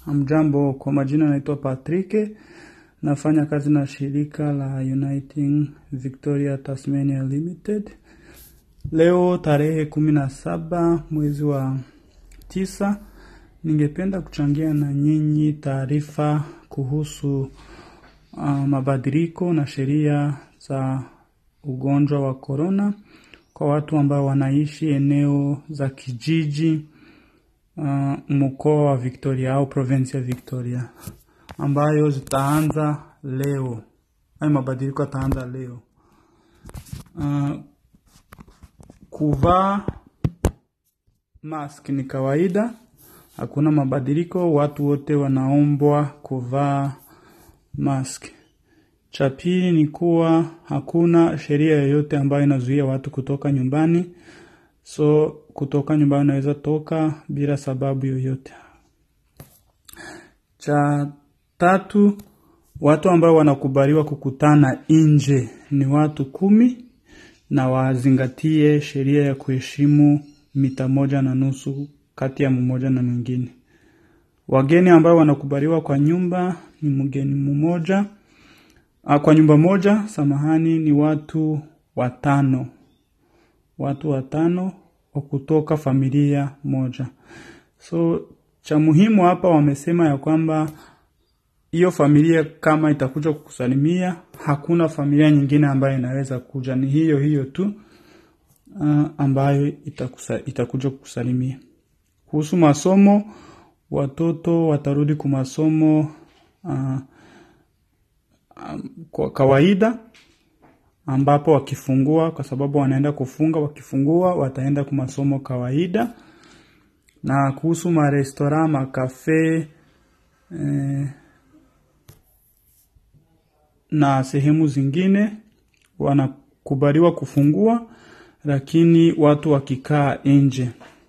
Hamjambo, kwa majina naitwa Patrick, nafanya kazi na shirika la Uniting Victoria Tasmania Limited. Leo tarehe kumi na saba mwezi wa tisa, ningependa kuchangia na nyinyi taarifa kuhusu uh, mabadiliko na sheria za ugonjwa wa corona kwa watu ambao wanaishi eneo za kijiji uh, mkoa wa Victoria au province ya Victoria ambayo zitaanza leo. Hayo mabadiliko yataanza leo. Uh, kuvaa mask ni kawaida, hakuna mabadiliko. Watu wote wanaombwa kuvaa mask. Cha pili ni kuwa hakuna sheria yoyote ambayo inazuia watu kutoka nyumbani, so kutoka nyumbani unaweza toka bila sababu yoyote. Cha tatu, watu ambao wanakubaliwa kukutana nje ni watu kumi na wazingatie sheria ya kuheshimu mita moja na nusu kati ya mmoja na mwingine. Wageni ambao wanakubaliwa kwa nyumba ni mgeni mmoja Ah, kwa nyumba moja, samahani, ni watu watano, watu watano wa kutoka familia moja. So cha muhimu hapa wamesema ya kwamba hiyo familia kama itakuja kukusalimia, hakuna familia nyingine ambayo inaweza kuja, ni hiyo hiyo tu uh, ambayo itakusa, itakuja kukusalimia. Kuhusu masomo, watoto watarudi kwa masomo uh, kwa kawaida ambapo wakifungua, kwa sababu wanaenda kufunga, wakifungua wataenda kwa masomo kawaida. Na kuhusu marestora, makafe eh, na sehemu zingine wanakubaliwa kufungua, lakini watu wakikaa nje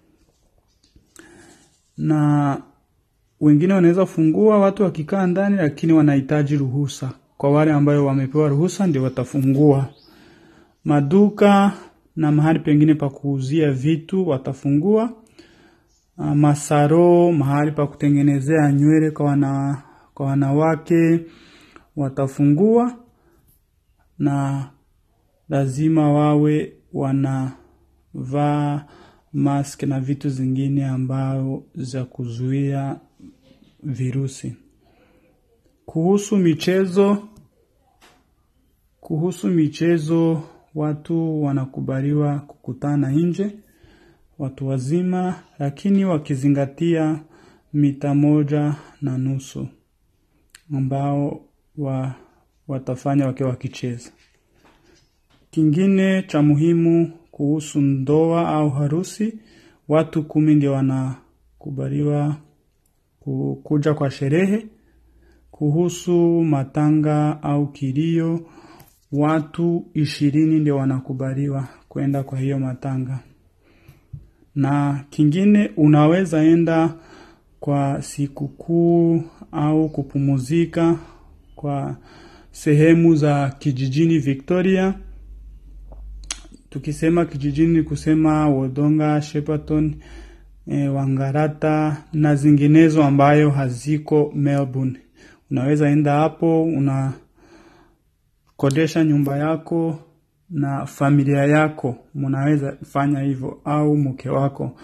na wengine wanaweza fungua watu wakikaa ndani, lakini wanahitaji ruhusa. Kwa wale ambayo wamepewa ruhusa ndio watafungua. Maduka na mahali pengine pa kuuzia vitu watafungua. Ah, Masaro, mahali pa kutengenezea nywele kwa, wana, kwa wanawake watafungua, na lazima wawe wanavaa mask na vitu zingine ambao za kuzuia virusi. Kuhusu michezo, kuhusu michezo, watu wanakubaliwa kukutana nje, watu wazima, lakini wakizingatia mita moja na nusu ambao wa, watafanya wakiwa wakicheza. Kingine cha muhimu kuhusu ndoa au harusi, watu kumi ndio wanakubaliwa ku- kuja kwa sherehe. Kuhusu matanga au kilio, watu ishirini ndio wanakubaliwa kwenda kwa hiyo matanga. Na kingine unaweza enda kwa sikukuu au kupumuzika kwa sehemu za kijijini Victoria. Tukisema kijijini ni kusema Wodonga, Shepparton, e, Wangarata na zinginezo ambayo haziko Melbourne. Unaweza enda hapo, unakodesha nyumba yako na familia yako, mnaweza fanya hivyo au mke wako.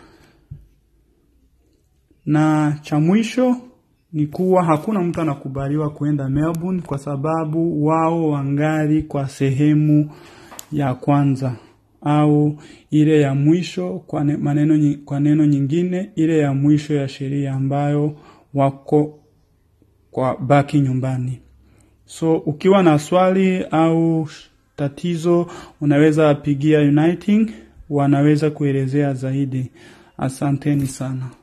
Na cha mwisho ni kuwa hakuna mtu anakubaliwa kuenda Melbourne kwa sababu wao wangali kwa sehemu ya kwanza au ile ya mwisho kwa ne- maneno nyi- kwa neno nyingine ile ya mwisho ya sheria ambayo wako kwa baki nyumbani. So ukiwa na swali au tatizo unaweza pigia Uniting, wanaweza kuelezea zaidi. Asanteni sana.